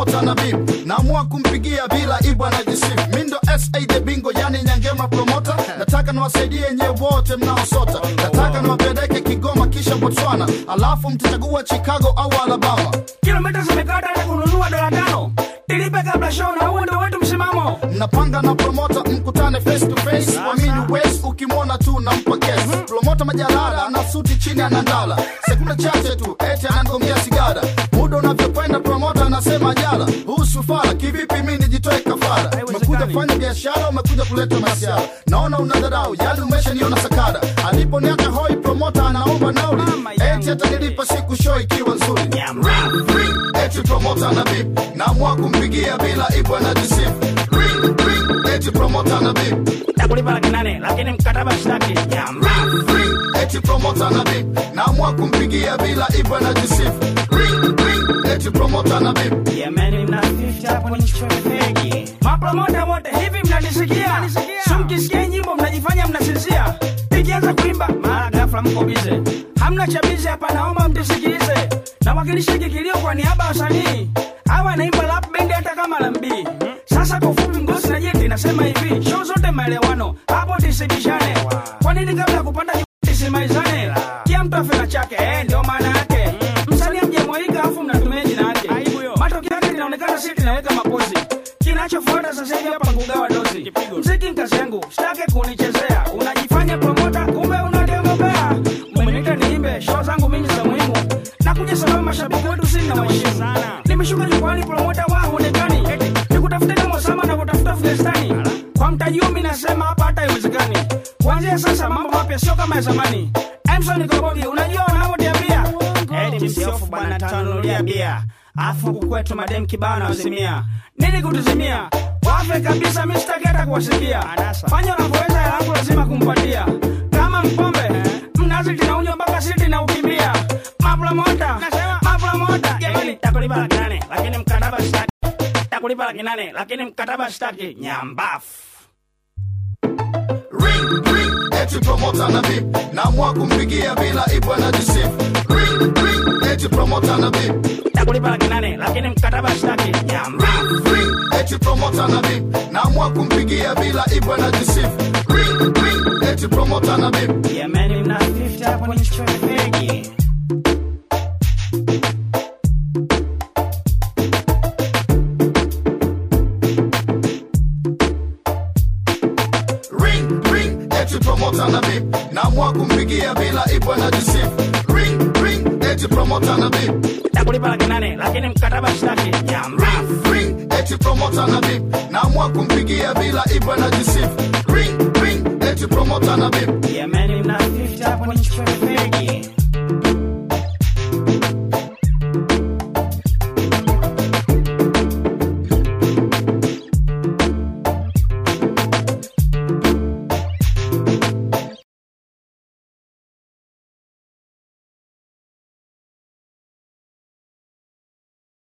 promota na bib naamua kumpigia bila ibu anajisifu mi ndo sa the bingo yani nyangema promota nataka niwasaidie nyewe wote mnaosota nataka niwapeleke kigoma kisha botswana alafu mtachagua chicago au alabama kilomita zimekata hata kununua dola tano tilipe kabla show na huo ndo wetu msimamo mnapanga na promota mkutane face to face wamini wes ukimwona tu nampa kes promota majalala ana suti chini anandala sekunde chache tu eti anangomea sigara muda unavyokwenda promota anasema jala huu sufara kivipi mi nijitoe kafara umekuja kufanya biashara umekuja kuleta masiara naona unadharau yali umeshaniona sakara aliponiaka hoi promota anaomba nauli eti atanilipa siku show ikiwa nzuri Ring, ring, eti promota na bip naamua kumpigia bila ibu anajisifu Ring, ring, eti promota na bip takulipa laki nane lakini mkataba shtaki nyamba Ring, eti promota na bip naamua kumpigia bila ibu anajisifu Ring, ring, eti promota na bip Yemeni mna 50 hapo ni fegi. Mapromota wote hivi mnanisikia? Sumkisikia nyimbo mnajifanya mnasinzia. Ikianza kuimba mara ghafla mko bize. Hamna cha bize hapa naomba mtusikilize. Nawakilisha kikilio kwa niaba ya wasanii. Hawa naimba rap band hata kama lambi. Sasa kwa ufupi ngosi na jeti nasema hivi, show zote maelewano. Hapo tisibishane. Kwa nini kabla ya kupanda juu tisimalizane? Kila mtu afika chake, eh ndio maana yake. Msanii mjamwalika afu mnatumia jina yake. Matokeo yake linaonekana sisi tunaweka mapozi. Kinachofuata sasa hivi hapa kugawa dozi. Mziki ni kazi yangu, sitaki kunichezea. Unajifanya promota, kumbe unademobea. Umeniita niimbe, show zangu mimi za muhimu. Nakuja sababu mashabiki wetu sina waheshimu. Nimeshuka jukwani promota wa huonekani. Nikutafuta kama sama na kutafuta Afghanistani. Kwa mtaji huu mimi nasema hapa hata haiwezekani. Kuanzia sasa mambo mapya sio kama ya zamani. Emson Kobogi, unajua wanavyoniambia? Eti msiofu bwana tanunulia bia. Afu huku kwetu madem kibao na wazimia. Nini kutuzimia? Wafe kabisa mimi sitaki hata kuwasikia. Fanya unavyoweza hela yangu lazima kumpatia. Kama mpombe, mnazi tinaunywa mpaka siti na ukimbia. Mapromota, mapromota. Jamani, takulipa laki nane, lakini mkataba sitaki. Takulipa laki nane, lakini mkataba sitaki. Nyambafu. Ring, ring, eti promota na bip naamua kumpigia bila ibu anajisifu Ring, ring, eti promota na bip Takulipa laki nane, lakini mkataba sitaki. Nyambafu. Ring, eti promota na bip naamua kumpigia bila ibu anajisifu Ring, ring, eti promota na bip Yemeni mna 50 hapo ni fegi. Ring, ring, eti promota na bip naamua kumpigia bila ibu anajisifu Ring, ring, eti promota na bip Takulipa laki nane, lakini mkataba sitaki. Nyambafu. Ring, eti promota na bip naamua kumpigia bila ibu anajisifu Ring, ring, eti promota na bip Yemeni mna 50 hapo ni fegi.